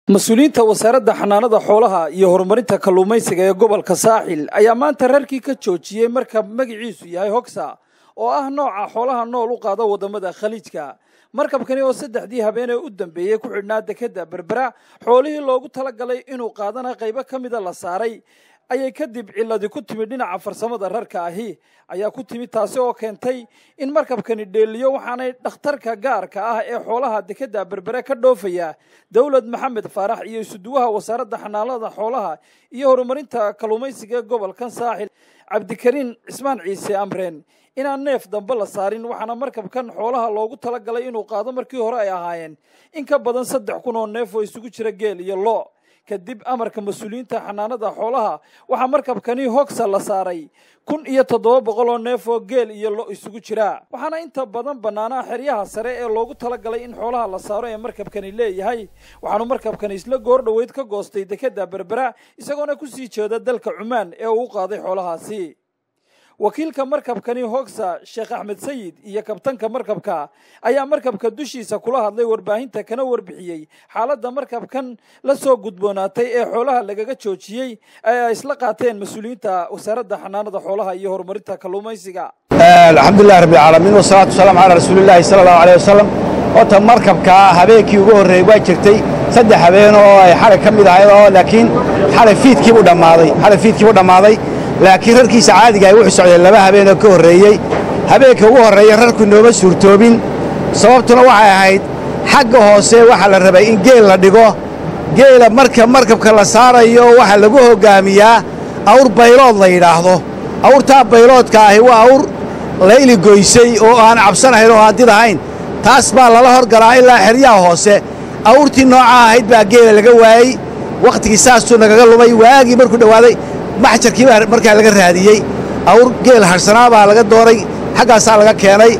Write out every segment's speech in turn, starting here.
mas-uuliyiinta wasaaradda xanaanada xoolaha iyo horumarinta kalluumaysiga ee gobolka saaxil ayaa maanta reerkii ka joojiyey markab magaciisu yahay hogsa oo ah nooca xoolaha nool u qaada waddamada khaliijka markabkani oo saddexdii habeenee u dambeeyey ku xidhnaa dekadda berbera xoolihii loogu talagalay inuu qaadana qaybo ka mida la saaray ayay kadib ciladi ku timid dhinaca farsamada rarka ahi ayaa ku timid taasi oo keentay in markabkani dheeliyo waxaanay dhakhtarka gaarka ah ee xoolaha dekadda berbere ka dhoofaya dowlad maxamed faarax iyo isuduwaha wasaaradda xanaanada xoolaha iyo horumarinta kalluumaysiga ee gobolkan saaxil cabdikariin cismaan ciise amreen inaan neef dambe la saarin waxaana markabkan xoolaha loogu talagalay inuu qaado markii hore ay ahaayeen in ka badan saddex kun oo neef oo isugu jira geel iyo lo kadib amarka mas-uuliyiinta xanaanada xoolaha waxaa markabkani hogsa la saaray kun iyo toddoba boqol oo neef oo geel iyo lo isugu jira waxaana inta badan bannaanaha xeryaha sare ee loogu talagalay in xoolaha la saaro ee markabkani leeyahay waxaanu markabkani isla goor dhoweyd ka goostay dekadda berbera isagoona kusii jeeda dalka cumaan ee uu u qaaday xoolahaasi wakiilka markabkani hogsa sheekh axmed sayid iyo kabtanka markabka ayaa markabka dushiisa kula hadlay warbaahinta kana warbixiyey xaaladda markabkan la soo gudboonaatay ee xoolaha lagaga joojiyey ee ay isla qaateen mas-uuliyiinta wasaaradda xanaanada xoolaha iyo horumarinta kalluumaysiga alxamdulilah rabbilcaalamiin wasalaatu wasalaamu calaa rasuulillaahi sala allahu aleyh wasalam horta markabka habeenkii ugu horreeyey waa jirtay saddex habeen oo ay xalay ka mid ahayd oo laakiin xalay fiidkiibuu dhammaaday xalay fiidkiibuu dhammaaday laakiin rarkiisa caadiga ay wuxuu socdeen laba habeenoo ka horreeyey habeenka ugu horreeya rarku nooma suurtoobin sababtuna waxay ahayd xagga hoose waxaa la rabay in geel la dhigo geela marka markabka la saarayo waxaa lagu hoggaamiyaa awr baylood la yidhaahdo awrtaa bayloodka ahi waa awr layli goysay oo aan cabsanahayn oo aan did ahayn taas baa lala horgalaa ilaa xeryaha hoose awrtii noocaa ahayd baa geela laga waayey wakhtigii saasuu nagaga lumay waagii markuu dhowaaday maxjarkii baa markaa laga raadiyey awr geel harsanaa baa laga dooray xaggaasaa laga keenay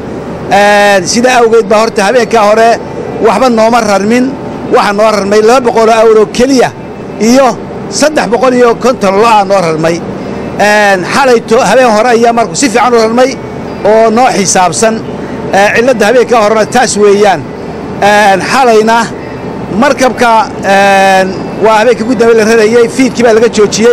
sidaa awgeed baa horta habeenkaa hore waxba nooma rarmin waxaa noo rarmay laba boqoloo awr oo keliya iyo saddex boqol iyo konton lo'aa noo rarmay xalay habeen hore ayaa marku si fiican u rarmay oo noo xisaabsan cilladda habeenkaa horena taas weeyaan xalayna markabka waa habeenkii ugu dambe la rarayey fiidkii baa laga joojiyey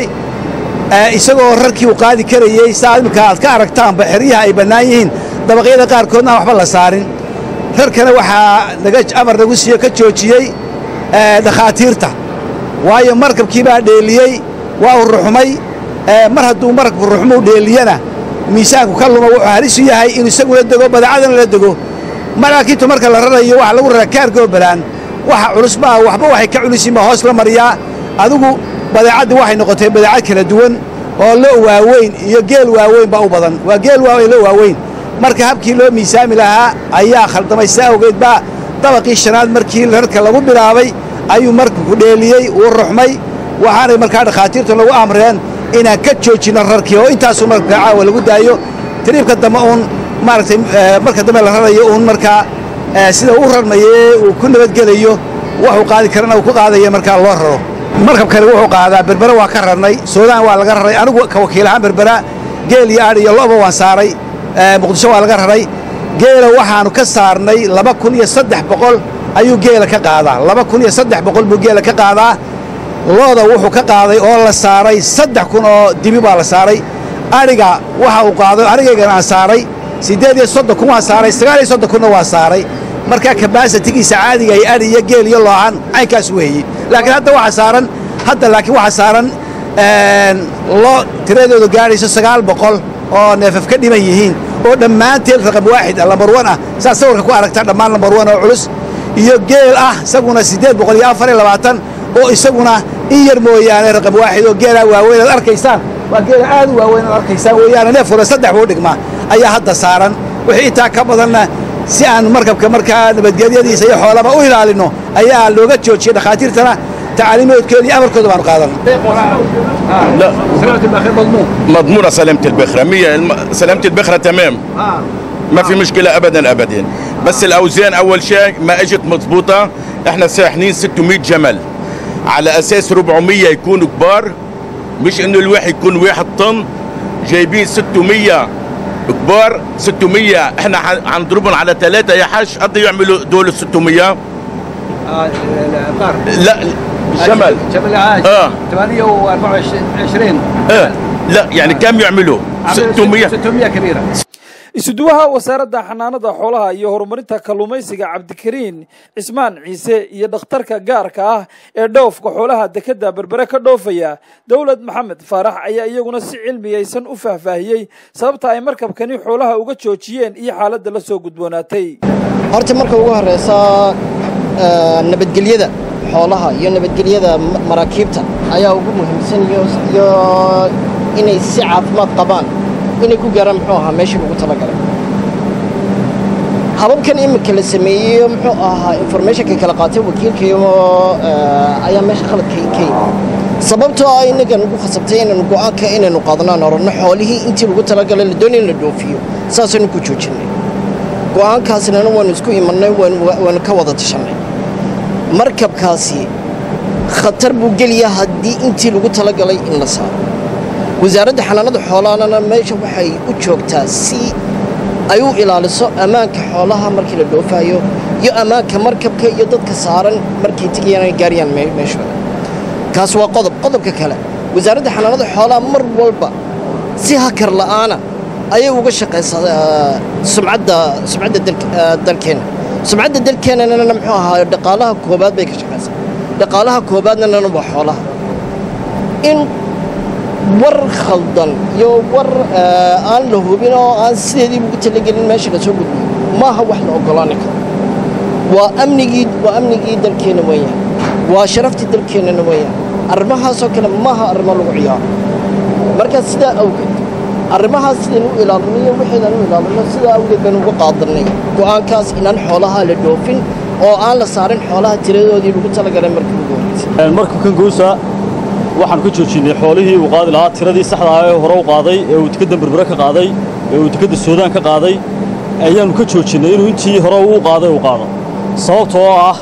isagoo rarkii uu qaadi karayey saa imminka aad ka aragtaanba xeryaha ay bannaan yihiin dabaqyada qaarkoodna aan waxba la saarin rarkana waxaa naga amar nagu siiyo ka joojiyey dhakhaatiirta waayo markabkii baa dheeliyey waa uu ruxmay mar hadduu markabku ruxmuu dheeliyana miisaanku ka luma wuxuu halis u yahay inuu isaguna dego badeecadana la dego maraakiintu marka la rarayo waxaa lagu raraa kaargoo balaan waxa culus maaha waxba waxay ka culisin baa hoos la mariyaa adigu badeecaddii waxay noqotay badeecad kala duwan oo lo waaweyn iyo geel waaweyn baa u badan waa geel waaweyn lo waaweyn marka habkii loo miisaami lahaa ayaa khaldamay saa awgeed baa dabaqii shanaad markii rarka lagu bilaabay ayuu markabku dheeliyey uu ruxmay waxaanay markaa dhakhaatiirtu lagu amreen inaan ka joojinno rarkii oo intaasuu markabka caawa lagu daayo tiriibka dambe uun maaragtay marka dambe la rarayo uun markaa sida uu rarmayee uu ku nabadgelayo waxuu qaadi karana uu ku qaadaya markaa loo raro markabkani wuxuu qaadaa berbera waa ka rarnay suudaan waa laga raray anigu ka wakiil ahaan berbera geel iyo adh iyo lo'ba waan saaray muqdisho waa laga raray geela waxaannu ka saarnay laba kun iyo saddex boqol ayuu geela ka qaadaa laba kun iyo saddex boqol buu geela ka qaadaa looda wuxuu ka qaaday oo la saaray saddex kun oo dibi baa la saaray adhiga waxa uu qaaday adhigaygana aan saaray siddeed iyo soddon kun waan saaray sagaal iyo soddon kunna waa saaray markaa kabaasatigiisa caadiga ay adhi iyo geel iyo loohan caynkaas weeye laakiin hadda waxaa saaran hadda laakiin waxaa saaran loo tiradoodu gaadhayso sagaal boqol oo neefaf ka dhiman yihiin oo dhammaanteed raqam waaxid ah lambar wan ah saad sawirka ku aragtaa dhammaan lambar wan oo culus iyo geel ah isaguna siddeed boqol iyo afar iyo labaatan oo isaguna in yar mooyaane raqam waaxid oo geelaa waaweyn aad arkaysaan waa geela aad u waaweyn aad arkaysaan weeyaane neef hore saddex buu dhigmaa ayaa hadda saaran wixii intaa ka badanna si aan markabka markaa nabadgelyadiisa iyo xoolaba u ilaalinno ayaa looga joojiyey dhakhaatiirtana تعاليمات امر كذا بان قادم لا سلامة البخير مضمون مضمونه سلامه البخره 100 الم- سلامه البخره تمام اه ما في مشكله ابدا ابدا بس الاوزان اول شيء ما اجت مضبوطه احنا ساحنين 600 جمل على اساس 400 يكونوا كبار مش انه الواحد يكون واحد طن جايبين 600 كبار 600 احنا ح- حنضربهم على ثلاثه يا حاج قد يعملوا دول ال 600 القار لا جمل جمل عاش آه. 824 آه. لا يعني كم يعملوا 600 600 كبيره isuduwaha wasaaradda xanaanada xoolaha iyo horumarinta kalluumaysiga cabdikariin cismaan ciise iyo dhakhtarka gaarka ah ee dhoofka xoolaha dekedda berbere ka dhoofaya dowlad maxamed faarax ayaa iyaguna si cilmiyaysan u faahfaahiyey sababta ay markabkani xoolaha uga joojiyeen iyo xaaladda la soo gudboonaatay horta marka ugu horeysa eh, nabadgelyada xoolaha iyo nabadgelyada ma- maraakiibta ayaa ugu muhiimsan iyo iyo inay si caafimaad qabaan inay ku gaaraan muxuu ahaa meeshii lagu talagalay hababkan imika la sameeyey muxuu ahaa informationka kala qaatay wakiilkayo eh, ayaa meesha khaladka ka yimi sababtoo ah inagan ugu khasabtay inaynu go'aanka inaynu qaadanaan oranno xoolihii intii lagu talagalay la doonay in la dhoofiyo saasaynu ku joojinay go'aankaasnana waanu isku imannay waanu waanu ka wada tashanay markabkaasi khatar buu geliyaa haddii intii lagu talagalay in la saaro wasaaradda xanaanada xoolahana meesha waxay u joogtaa si ay u ilaaliso ammaanka xoolaha markii la dhoofayo iyo ammaanka markabka iyo dadka saaran markay tegayaan ay gaarayaan me- meeshooda kaas waa qodob qodobka kale wasaaradda xanaanada xoolaha mar walba si hakar la'aana ayay uga shaqaysaa eh, sumcadda sumcadda dalk- eh, dalkeena sumcadda dalkeenana muxuu ahaa dhaqaalaha koobaad bay ka shaqaysaa dhaqaalaha koobaadnana waa xoolaha in war khaldan iyo war eh, aan la hubin oo aan sideedii ugu talagelin meesha la soo gudbiyo maaha wax la oggolaani karo waa amnigii waa amnigii dalkeenna weeyaan waa sharaftii dalkeennana weeyaan arrimahaasoo kale maaha arrimo lagu ciyaaro marka sidaa awgeed arrimahaas sidaynu u ilaalinayo waxaynan u ilaalino sidaa awgeed baynu uga qaadanay go'aankaas inaan xoolaha la dhoofin oo aan la saarin xoolaha tiradoodii lagu talagalay markii ugu horreysay markabkan guusa waxaan ka joojinay xoolihii uu qaadi lahaa tiradii saxda ah ee hore u qaaday ee uu tikadda berbere ka qaaday ee uu tikadda suudaan ka qaaday ayaannu ka joojinnay inuu intii hore uu qaaday uu qaado sababtoo ah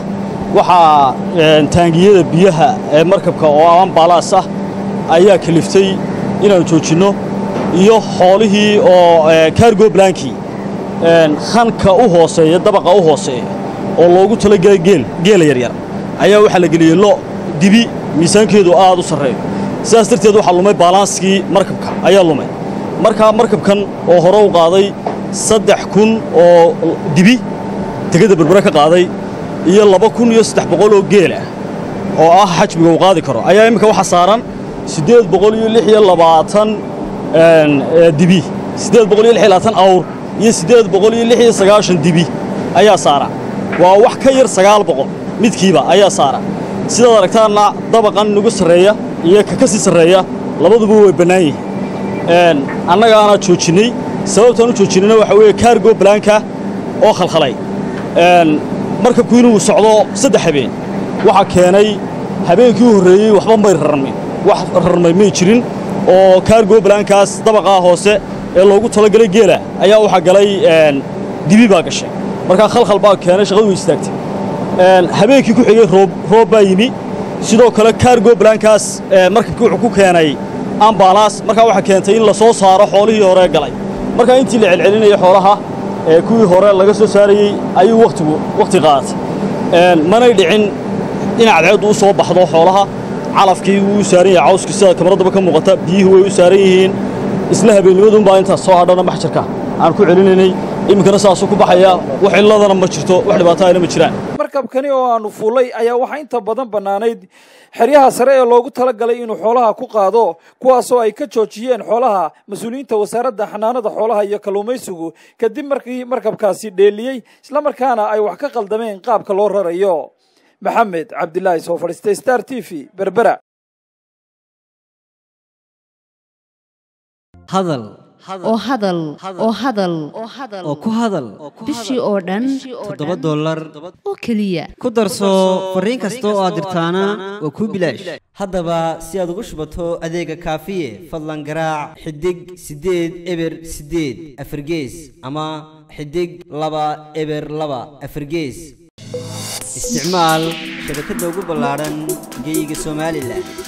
waxaa een, taangiyada biyaha ee markabka oo aan baalaas ah ayaa kaliftay inaannu joojinno iyo xoolihii oo ee, cargo blankii een, khanka u hooseeya dabaqa u hooseeya oo loogu talagelay geel geela yaryar ayaa waxaa la geliyey lo dibi miisaankeedu aad u sarreeyo sidaas darteed waxaa lumay baalaanskii markabka ayaa lumay markaa markabkan oo hore u qaaday saddex kun oo dibi tegada berbere ka qaaday iyo laba kun iyo saddex boqol oo geel ah oo ah xajmiga uu qaadi karo ayaa imminka waxaa saaran siddeed boqol iyo lix iyo labaatan een, ee, dibi siddeed boqol iyo lix iyo labaatan awr iyo siddeed boqol iyo lix iyo sagaashan dibi ayaa saara waa wax ka yar sagaal boqol midkiiba ayaa saara sidaad aragtaanna dabaqan nagu sarreeya iyo ka ka sii sarreeya labaduba way bannaan yihiin een, annagaana joojinnay sababtaan u joojinayna waxaa weeye kaargo balaanka oo khalkhalay een, markabku inuu socdo saddex habeen waxaa keenay habeenkii u horreeyey waxba may rarmin wax rarmay may jirin oo kaargo balaankaas dabaqaa hoose ee loogu talagalay geela ayaa waxaa galay een, dibi baa gashay markaa khalkhal baa keenay shaqadu way istaagtay een, habeenkii ku xigay roob roob baa yimi sidoo kale kaargo balaankaas ee, markabkii wuxuu ku keenay ambalaas markaa waxaa keentay in la soo saaro xoolihii hore galay markaa intii la celcelinayay xoolaha ee kuwii hore laga soo saarayey ayuu wakhtigu wakhti qaadatay Een, manay dhicin in cadceeddu u soo baxdo xoolaha calafkii wuu u saaran yahay cawskii sida kamaradaba ka muuqata biyuhu way u saaran yihiin isla habeennimadunbaa intaas soo hadhana maxjarka aan ku celinaynay iminkana saasuu ku baxaya wax cilladana ma jirto wax dhibaato ayna ma jiraan markabkani oo aanu fuulay ayaa waxaa inta badan bannaanayd xeryaha sare ee loogu talagalay inuu xoolaha ku qaado kuwaasoo ay ka joojiyeen xoolaha mas-uuliyiinta wasaaradda xanaanada xoolaha iyo kalluumaysigu kadib markii markabkaasi dheeliyey islamarkaana ay wax ka qaldameen qaabka loo rarayo maxamed cabdilaahi soo fadhiistay star t v berbera hadal oo hadal oo hadal oo ku hadal bishii oo dhan toddoba dollar oo keliya ku darso fariin kasta oo aad dirtaana waa kuu bilaash haddaba si aad ugu shubato adeega kaafiye fadlan garaac xidig siddeed eber siddeed afargees ama xidig laba eber laba afargees isticmaal shabakadda ugu ballaaran geyga somalilan